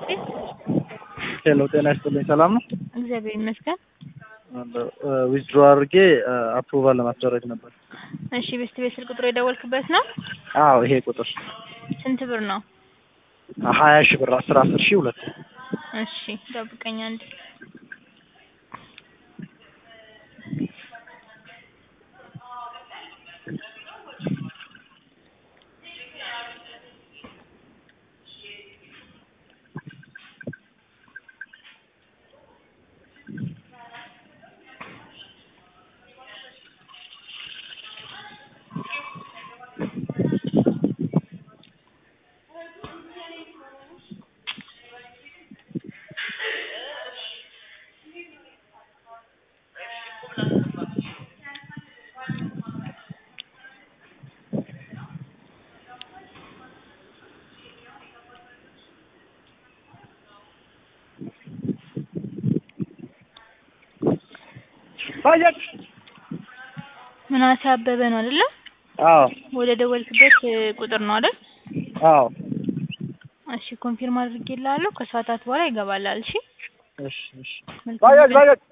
ቤት ሄሎ ጤና ይስጥልኝ። ሰላም ነው? እግዚአብሔር ይመስገን። ዊዝድሮ አድርጌ አፕሩቫል ለማስደረግ ነበር። እሺ ቤስት ቤት ስልክ ቁጥሩ የደወልክበት ነው? አዎ ይሄ ቁጥር ስንት ብር ነው? ሀያ ሺህ ብር አስር አስር ሺህ ሁለት እሺ ጠብቀኝ አንድ ምናሴ አበበ ነው አይደለ? አዎ ወደ ደወልክበት ቁጥር ነው አይደል? አዎ እሺ ኮንፊርም አድርጌልሃለሁ። ከሰዓታት በኋላ ይገባላል። እሺ እሺ እሺ መልካም ቀን።